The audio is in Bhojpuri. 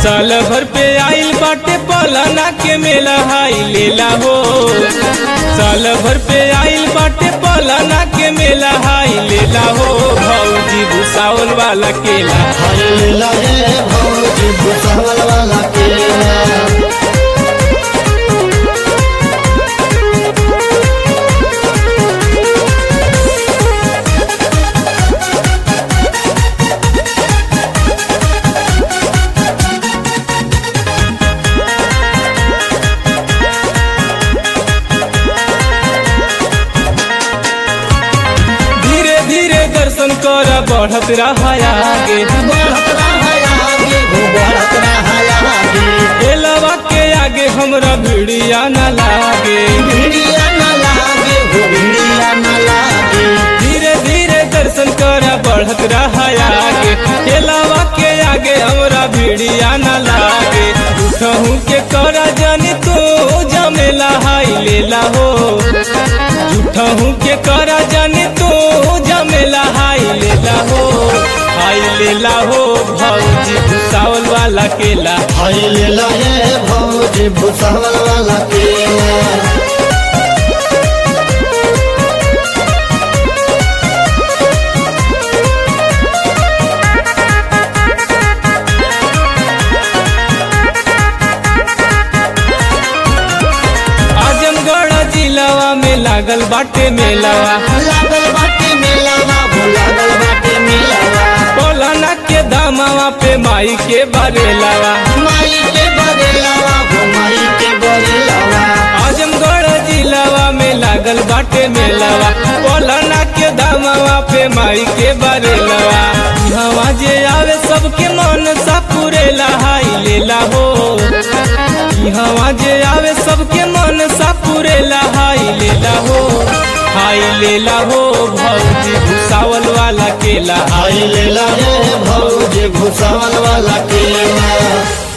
साल भर पे आइल बाटे पलाना के मेला हाई लेला हो साल भर पे आइल बाटे पलाना के मेला हाई लेला हो भौजी भूसावल वाला केला हाय लगे भौजी भुसावल वाला केला धीरे धीरे दर्शन कर बढ़त रहा आगे बढ़त रहा आगे हो बढ़त रहा आगे एलवा के आगे हमरा भिड़िया न लागे भिड़िया न लागे हो भिड़िया न लागे धीरे धीरे दर्शन कर बढ़त रहा आगे एलवा के आगे हमरा भिड़िया न लागे उठहू के कर जानी तू जमेला हाई लेला हो झूठहू के कर जानी तू जमेला हाई लेला हो हाई लेला हो भौजी भूसावल वाला केला हाय लगे भौजी भुसावल वाला केला आजमगढ़ जिलावा में लागल बाटे मेलावा लागल बाटे मेलावा हो लागल बाटे मेलावा पौलाना के दामावा पे माई के बरेलावा माई के बरेलावा हो माई के बरेलावा आजमगढ़ जिलावा में लागल बाटे मेलावा पौलाना के दामावा पे माई के बरेलावा हवा जे आवे सबके मन सा पुरेला हाई लेला हो हवा जे आवे सबके मन सा पुरेला हाई लेला हो हाई लेला हो भौजी भूसावल वाला केला हाय लगे भौजी भुसावल वाला केला